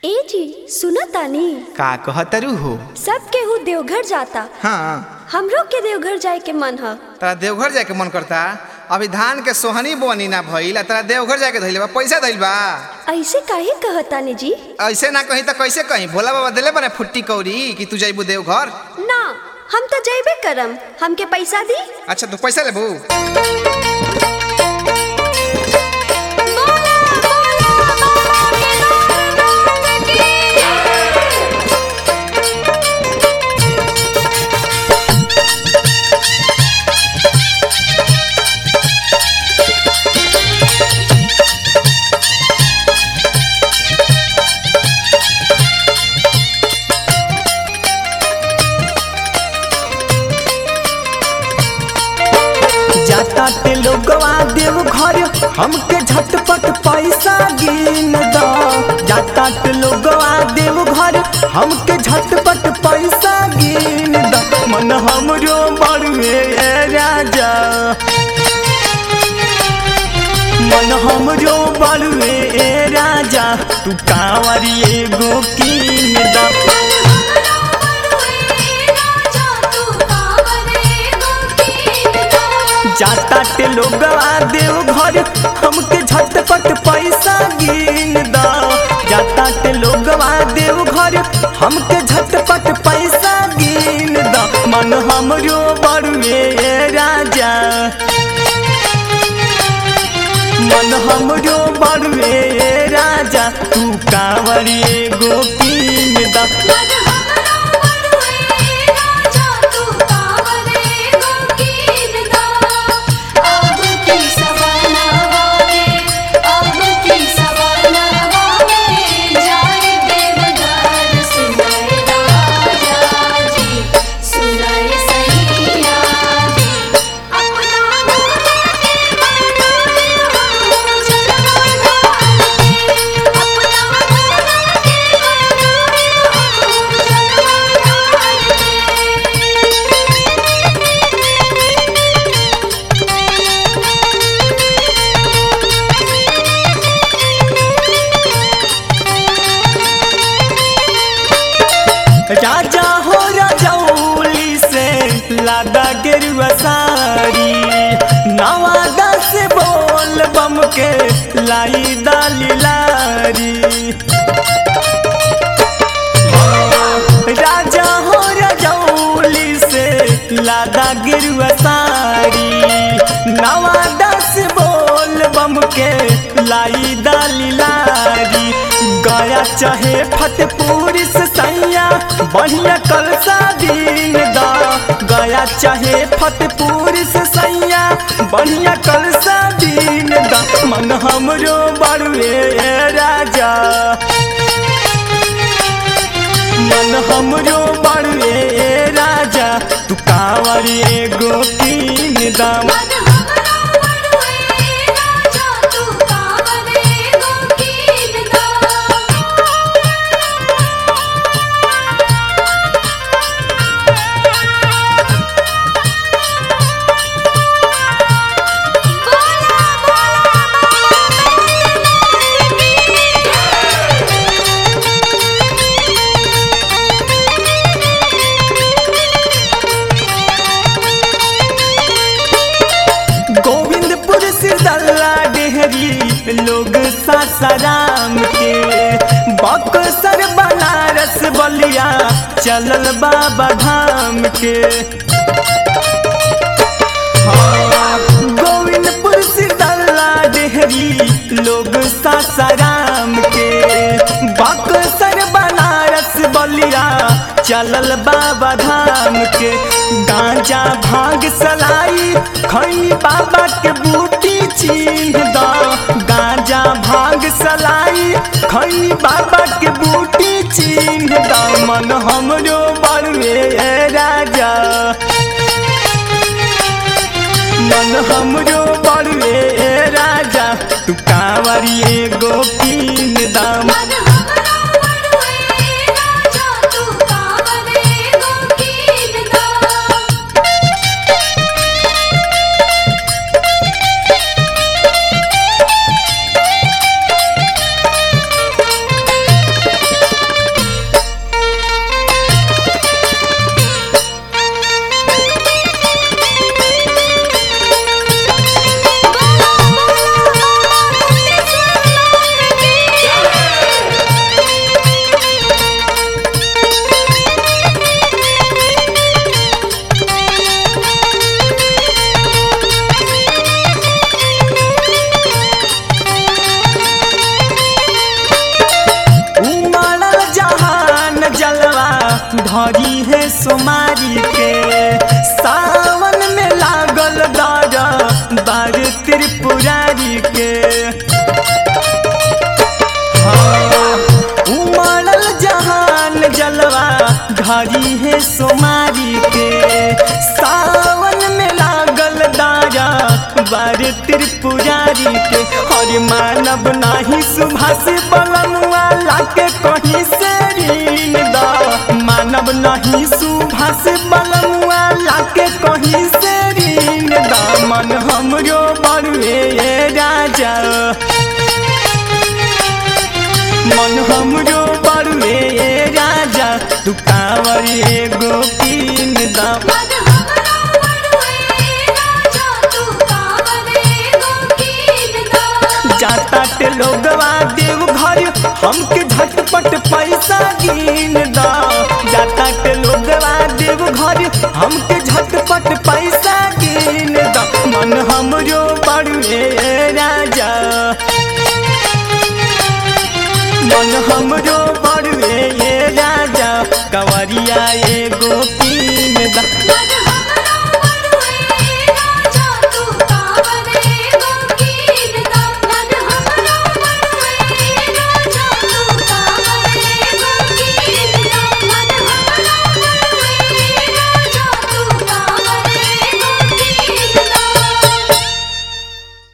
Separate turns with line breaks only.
ए जी सुनो तानी
का कहतरू हो
सब केहू देवघर जाता
हाँ
हमरो के देवघर जाए के मन ह
तोरा देवघर जाके मन करता अभी धान के सोहनी बोनी ना भइल आ तोरा देवघर जाके धइल बा पैसा धइल बा
ऐसे काहे कहतानी जी
ऐसे ना कहीं तो कैसे कहीं भोला बाबा दिले बने फुट्टी कौरी कि तू जाइबू देवघर
ना हम तो जैबे करम हमके पैसा दी
अच्छा तू पैसा लेबू
जाता ते लोगवा देव घर हमके झटपट पैसा गिन द जाता ते लोगवा देव घर हमके झटपट पैसा गिन द मन हमरो बड़ुए राजा मन हमरो बड़ुए राजा तू कांवरी एगो कीन द जाता ते लोगवा देव घर हमके झटपट पैसा गिन द जाता ते लोगवा देव घर हमके झटपट पैसा गिन द मन हमरो बड़ुए राजा मन हमरो बड़ुए राजा तू कांवरी एगो कीन द राजा हो रजौली से लादा गेरुआ सारी नवादा से बोल बम के लाई दाली लारी राजा हो रजौली से लादा गेरुआ सारी नवादा से बोल बम के लाई दाली लारी गया चाहे फतेहपुर से सैया बढ़िया कलसा दिन दा गया चाहे फतेहपुर से सैया बढ़िया कलसा दिन दा मन हमरो बड़ुए राजा मन हमरो बड़ुए राजा तू कांवरी एगो कीन दाम गोविंदपुर से दल्ला डेहरी लोग सासाराम के बक्सर बनारस बलिया चलल बाबा धाम के हाँ, गोविंदपुर से दल्ला डेहरी लोग सासाराम के बक्सर बनारस बलिया चलल बाबा धाम के गांजा भांग सलाई खैनी बाबा के बूटी चिन्ह द गांजा भांग सलाई खैनी बाबा के बूटी चिन्ह द मन हमरो बड़ुए राजा मन हमरो बड़ुए राजा तू कांवरी एगो कीन दाम सोमारी के सावन में लागल दारा बार त्रिपुरारी के हाँ, उमड़ल जहान जलवा घरी है सोमारी के सावन में लागल दारा बार त्रिपुरारी के हर मानव नाही सुभाष बलमुआ लाके कहीं से ऋण दा मानव नहीं सुभाष बलमुआ लाके कहीं से ऋण दा मन हमरो बड़ुए राजा मन हमरो बड़ुए राजा तू कांवर एगो कीन दा
मन हमरा बड़ुए राजा तू कावरे गो कीन दा
जाता ते लोगवा देव घर हमके झटपट पैसा गिन दा जाता ते लोगवा देव घर हमके